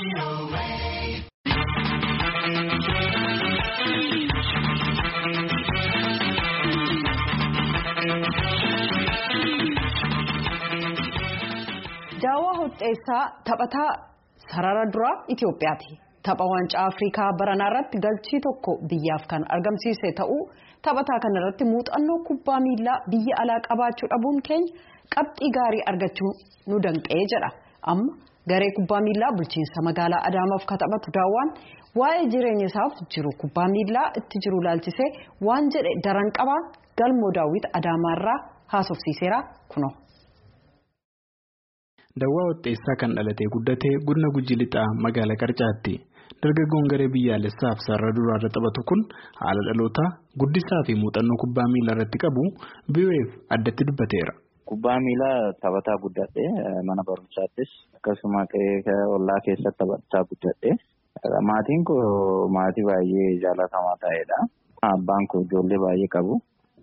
Daawwaa Hoxxeessaa taphataa sarara duraa Itoophiyaati. Tapha waancaa Afrikaa baranaa irratti galchii tokko biyyaaf kan argamsiise ta'uu taphataa kana irratti muuxannoo kubbaa miilaa biyya alaa qabaachuu dhabuun keenya qabxii gaarii argachuu nu danqee jedha. Amma garee kubbaa miilaa bulchiinsa magaalaa Adaamaaf kan taphatu daawwaan waa'ee jireenya isaaf jiru kubbaa miilaa itti jiru laalchisee waan jedhe daran qabaa galmoo daawwit Adaamaarraa haasofsiiseera kunoo. Daawwaa Hoxxeessaa kan dhalatee guddatee godina Gujii Lixaa magaalaa Qarcaatti. Dargaggoon garee biyyaalessaaf sarara duraarra taphatu kun haala dhalootaa guddisaa fi muuxannoo kubbaa miilaa irratti qabu BBC'f addatti dubbateera. Kubbaa miilaa taphataa guddadhee mana barumsaattis akkasuma ollaa keessatti taphachaa guddadhee maatiin koo maatii baay'ee jaalatamaa ta'edha. Abbaan koo ijoollee baay'ee qabu.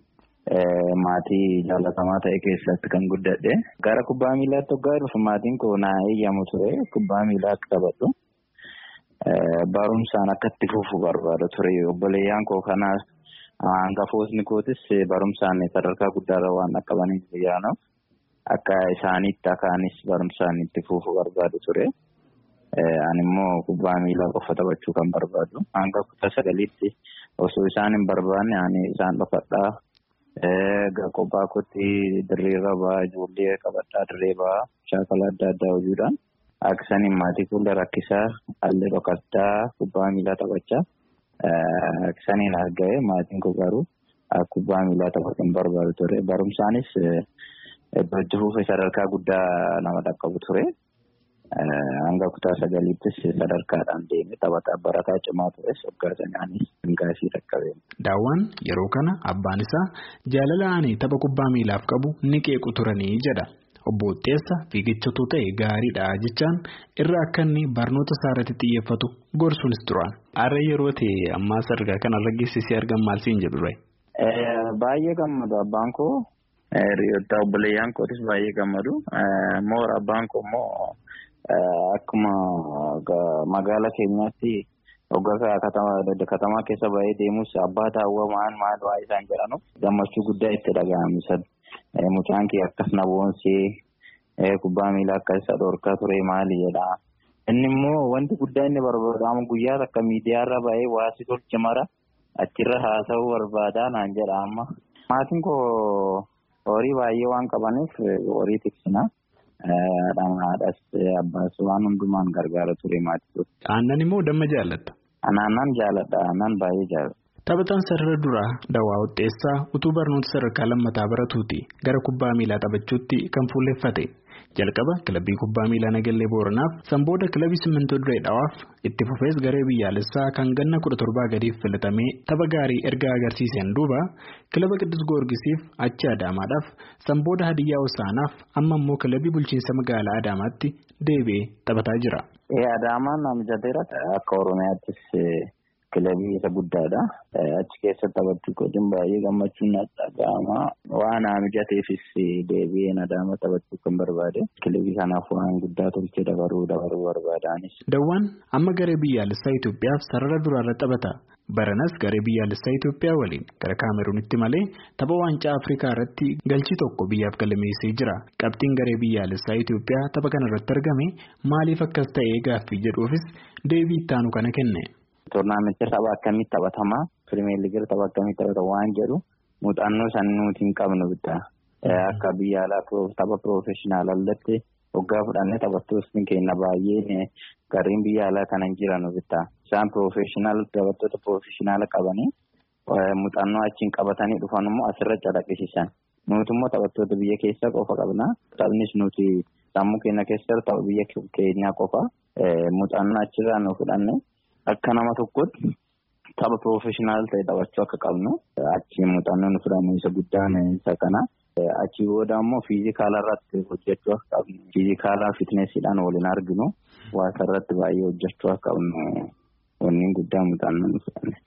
Maatii jaalatamaa ta'e keessatti kan guddadhe gara kubbaa miilaatti hoggaa dhufu maatiin koo naa eeyyamu ture kubbaa miilaa akka taphadhu barumsaan akka itti fufu barbaada ture obboleeyyaan koo kanaa hangafootni kootis barumsaan sadarkaa guddaarra waan dhaqqabaniif biyyaanaaf akka isaaniitti akaanis barumsaan itti fufu barbaadu ture. Ani immoo kubbaa miilaa qofa taphachuu kan barbaadu hanga kutaa sagaliitti osoo isaan hin barbaanne ani isaan dhokadhaa. Kophaa kootti dirreerra ba'a ijoollee qabadhaa dirree ba'a shaakala adda addaa hojiidhaan akkasaniin maatii fuula rakkisaa haalli dhokadhaa kubbaa miilaa taphachaa akkasaniin argame maatiin koo garuu kubbaa miilaa taphachuu hin barbaadu ture barumsaanis itti fufee sadarkaa guddaa nama dhaqqabu ture. Hanga kutaa sagaliittis sadarkaadhaan deemee taphataa barataa cimaa tures waggaa sanaanis hangaasii dhaqqabee. Daawwaan yeroo kana abbaan isaa jaalala ani tapha kubbaa miilaaf qabu ni qeequ turanii jedha. Obbo Hoxxeessa fiigichatu ta'e gaariidha jechaan irra akka inni barnoota isaa irratti xiyyeeffatu gorsuunis turan. Har'a yeroo ta'e ammaa sadarkaa kanarra geessisee argamu maal siin jedhu Baay'ee gammadu abbaan koo hiriyoota obboleeyyaan kootis baay'ee gammadu. Moora abbaan koo immoo. Akkuma magaalaa keenyaatti hoggaa katamaa keessa bahee deemus abbaa taawwa maal maal waa isaan jedhanuuf gammachuu guddaa itti dhaga'amisan. Mucaan kee akkas na boonsee kubbaa miilaa akka isa dhorkaa ture maali jedha. Inni immoo wanti guddaa inni barbaadamu guyyaa takka miidiyaarra bahee waasi tolche mara achirra haasa'uu barbaadaa naan jedha amma. Maatiin koo horii baay'ee waan qabaniif horii tiksina. Haadhaas abbaas waan hundumaan gargaara ture maatii. Aannan immoo damma jaallatta. Aannan jaalladha. Aannan baay'ee jaalladha. Taphataan sarara duraa Daawwaa Hoxxeessaa utuu barnoota sadarkaa lammataa baratuuti gara kubbaa miilaa taphachuutti kan fuulleffate. Jalqaba kilabii kubbaa miilaa Nagallee Booranaaf sanbooda kilabii Simmintoo Diree Dhawaaf itti fufees garee biyyaalessaa kan ganna kudha torbaa gadiif filatamee tapha gaarii erga agarsiiseen duuba kilaba Qiddus Goorgisiif achi Adaamaadhaaf sanbooda Hadiyyaa Hosaanaaf amma immoo kilabii bulchiinsa magaalaa Adaamaatti deebi'ee taphataa jira. Adaamaan mijateera akka Oromiyaattis kilabii isa guddaadha. Achi keessatti taphachuu kootiin baay'ee gammachuun dhaga'ama. Waan mijateefis deebi'een Adaama taphachuu kan barbaade. Kilabii kanaaf waan guddaa tolchee dabaruu dabaruu barbaadaanis. Daawwaan amma garee biyyaalessaa Itoophiyaaf sarara duraarra taphata. Baranas garee biyyaalessaa Itoophiyaa waliin gara Kaameruunitti malee tapha waancaa Afrikaa irratti galchii tokko biyyaaf galmeessee jira. Qabxiin garee biyyaalessaa Itoophiyaa tapha kanarratti argame maaliif akkas ta'ee gaaffii jedhuufis deebii ittaanu kana kenne. Toornaamenticha tapha akkamitti taphatamaa pirimeer liigii tapha akkamitti taphatama waan jedhu muuxannoo san nuti hin qabnu bitaa akka biyya alaa tapha piroofeshinaalaatti hoggaa fudhannee taphattoonni keenya baay'een gareen biyya alaa kana hin jiran bitaa isaan piroofeshinaal taphattoota piroofeshinaala qabanii muuxannoo achiin qabatanii dhufan immoo asirra calaqqisiisan nuti immoo taphattoota biyya keessaa qofa qabna taphnis nuti sammuu keenya keessa tapha biyya keenyaa qofa muuxannoo achirraa nu fudhanne. Akka nama tokkotti tapha piroofeshinaal ta'e taphachuu akka qabnu achi muuxannoo nu fudhanne isa guddaan isa kana. Achi booda immoo fiizikaala irratti hojjechuu akka qabnu. Fiizikaalaa fitneesiidhaan waliin arginu waasa irratti baay'ee hojjechuu akka qabnu wanni guddaan muuxannoo nu fudhanne.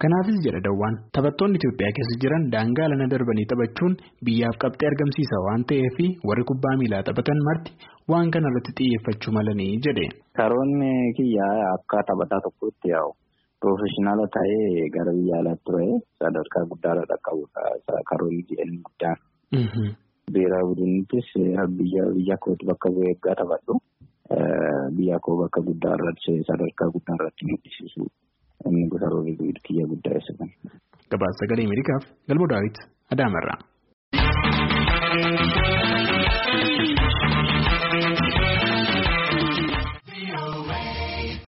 Kanaafis jedha Dawwaan taphattoonni Itoophiyaa keessa jiran daangaa lana darbanii taphachuun biyyaaf qabxee argamsiisa waan ta'eef warri kubbaa miilaa taphatan marti waan kana irratti xiyyeeffachuu malanii jedhe. Karoonni kiyyaa akka taphataa tokkotti yaa'u piroofeshinaala ta'ee gara biyya alaatti ture sadarkaa guddaarra dhaqqabudha karoonni jedhanii guddaan. Beeraa budinittis biyya biyya kootti bakka bu'ee eeggaa taphadhu. Biyya koo bakka guddaa irratti sadarkaa guddaa irratti mul'isiisu inni gosa roobee kiyya guddaa isa kan. Gabaasa sagalee Ameerikaaf Galmoo Daawit Adaamarraa.